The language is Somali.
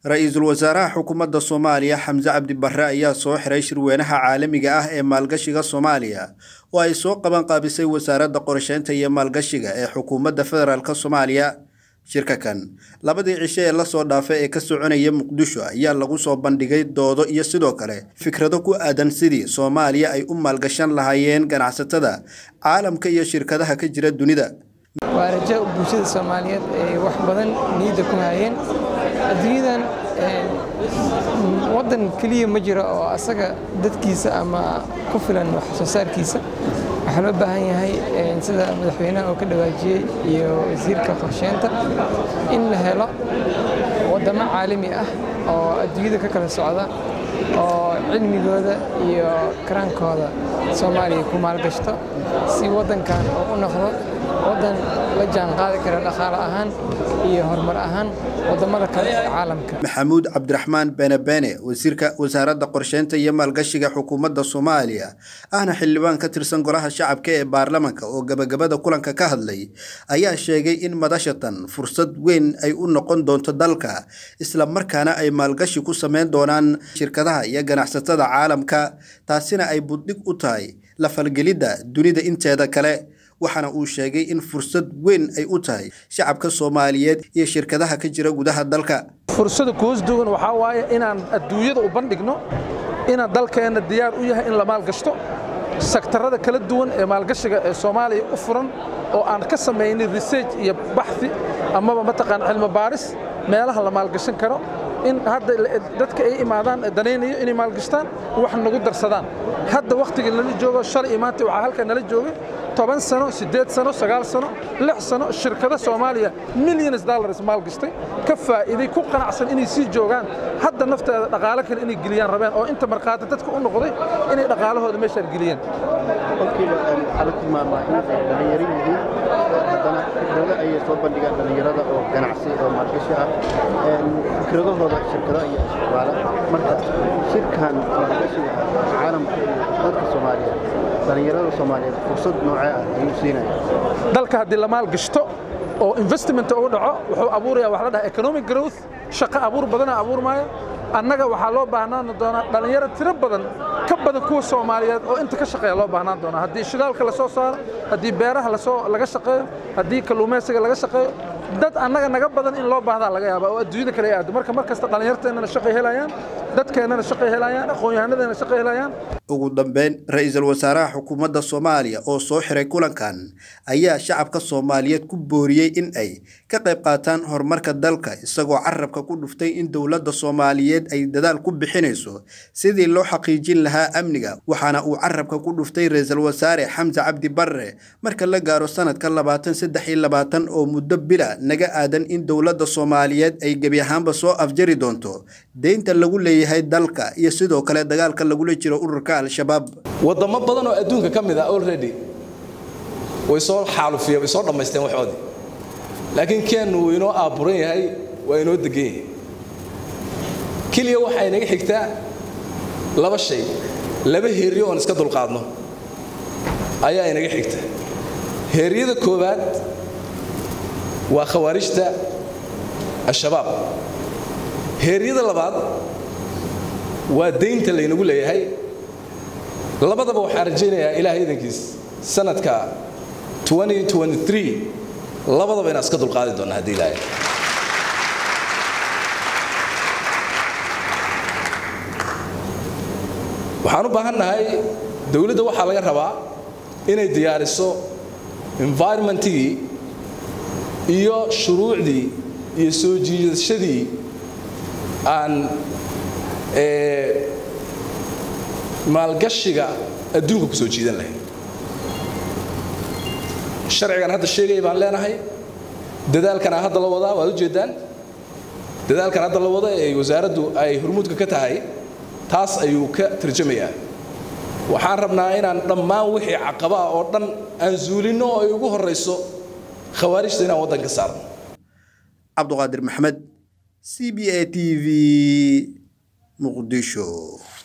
ra-iisul wasaaraha xukuumadda soomaaliya xamse cabdi barre ayaa soo xiray shirweynaha caalamiga ah ee maalgashiga soomaaliya oo ay soo qaban qaabisay wasaaradda qorsheynta iyo maalgashiga ee xukuumadda federaalk soomaaliya shirka kan labadii cisho ee lasoo dhaafay ee ka soconaya muqdisho ayaa lagu soo bandhigay doodo iyo sidoo kale fikrado ku aadan sidii soomaaliya ay u maalgashan lahaayeen ganacsatada caalamka iyo shirkadaha ka jira dunida waa rajo bulshada soomaaliyeed ay wax badan niyadda ku hayeen adduunyadan waddan keliya ma jiro oo asaga dadkiisa ama ku filan wax soo saarkiisa waxaa loo baahan yahay sida madaxweynaha oo ka dhawaajiyey iyo wasiirka qorsheynta in la helo waddamo caalami ah oo adduunyada ka kala socda oo cilmigooda iyo karaankooda soomaaliya ku maalgashto si waddankan oo u noqdo waddan la jaan qaadi kara dhaqaale ahaan iyo horumar ahaan waddamada kale ee caalamka maxamuud cabdiraxmaan benebene wasiirka wasaaradda qorsheynta iyo maalgashiga xukuumadda soomaaliya ahna xildhibaan ka tirsan golaha shacabka ee baarlamanka oo gabagabada kulanka ka hadlay ayaa sheegay in madashatan fursad weyn ay u noqon doonto dalka isla markaana ay maalgashi ku sameyn doonaan shirkadaha iyo ganacsatada caalamka taasina ay buddhig u tahay la falgelidda dunida inteeda kale waxaana uu sheegay in fursad weyn ay u tahay shacabka soomaaliyeed iyo shirkadaha ka jira gudaha dalka fursada kuus duwan waxaa waaye inaan adduunyada u bandhigno inaan dalkeenna diyaar u yahay in la maalgashto sektarada kala duwan ee maalgashiga ee soomaaliya u furan oo aan ka samaynay research iyo baxi amaba mataqaan cilmi baaris meelaha la maalgashan karo in hadda dadka ay imaadaan danaynayo inay maalgashtaan wax nagu darsadaan hadda wakhtiga nala joogo shalay iyo maanta waxaa halkaa nala joogay toban sano siddeed sano sagaal sano lix sano shirkado soomaaliya millions dollars maalgashtay ka faa'iiday ku qanacsan inay sii joogaan hadda nafteeda dhaqaale kale inay geliyaan rabeen oo inta markhaati dadka u noqday inay dhaqaalahooda meeshaan geliyeen kolkiiba waxaa la tilmaamaa in ay dhallinyaro yihiin haddana fikrado ayay soo bandhigaan dhallinyarada oo ganacsi oo maalgashi ah fikradahooda shirkado iyo isticmaala marka shirkan maalgashiga caalamka iyo dadka soomaaliyeed dhallinyarada soomaaliyeed fursad noocee ah ayuu siinaya dalka haddii la maalgashto oo investment uu dhaco wuxuu abuurayaa wax la dhaha economic growth shaqo abuur badana abuurmaayo annaga waxaa loo baahnaan doonaa dhallinyaro tiro badan ka badan kuwa soomaaliyeed oo inta ka shaqeeya loo baahnaan doonaa haddii shidaalka la soo saaro haddii beeraha lasoo laga shaqeeyo haddii kalluumaysiga laga shaqeeyo dad annaga naga badan in loo baahdaa laga yaaba oo adduunyada kale ay aado marka mar kasta dhallinyarteennana shaqay helayaan dadkeennana shaqay helayaan aqoon-yahanadeenna shaqay helayaan ugu dambeyn ra-iisul wasaaraha xukuumadda soomaaliya oo soo xiray kulankan ayaa shacabka soomaaliyeed ku booriyey in ay ka qayb qaataan horumarka dalka isagoo carabka ku dhuftay in dowladda soomaaliyeed ay dadaal ku bixinayso sidii loo xaqiijin lahaa amniga waxaana uu carabka ku dhuftay ra-iisul wasaare xamse cabdi barre marka la gaaro sanadka labaatan saddex iyo labaatan oo muddo bila naga aadan in dowladda soomaaliyeed ay gebi ahaanba soo afjari doonto deynta lagu leeyahay dalka iyo sidoo kale dagaalka lagula jiro ururka al-shabaab waddamo badan oo adduunka ka mid ah already way soo xaalufiyeen way soo dhammaysteen waxoodii laakiin keennu wuu inoo aaburan yahay waa inoo degan yahay keliya waxaa inaga xigtaa laba shay laba heeryo oon iska dulqaadno ayaa inaga xigta heeryada koowaad waa khawaarijta al-shabaab heeryada labaad waa daynta laynagu leeyahay labadaba waxaan rajaynayaa ilaahay idankiis sanadka labadaba inaan iska dulqaadi doonna haddii ilaahay waxaan u baahan nahay dowladda waxaa laga rabaa inay diyaariso environmentigii iyo shuruucdii iyo soo jiidashadii aan maalgashiga adduunka ku soo jiidan lahayn sharcigan hadda sheegaya baan leenahay dadaalkana hadda la wadaa waad ujeeddaan dadaalkan hadda la wada ee wasaaraddu ay hormuudka ka tahay taas ayuu ka tarjamayaa waxaan rabnaa inaan dhammaan wixii caqaba ah oo dhan aan zuulinno oo ay ugu horrayso khawaarijta inaan waddan ka saarno cabduqaadir maxamed c b a t v muqdisho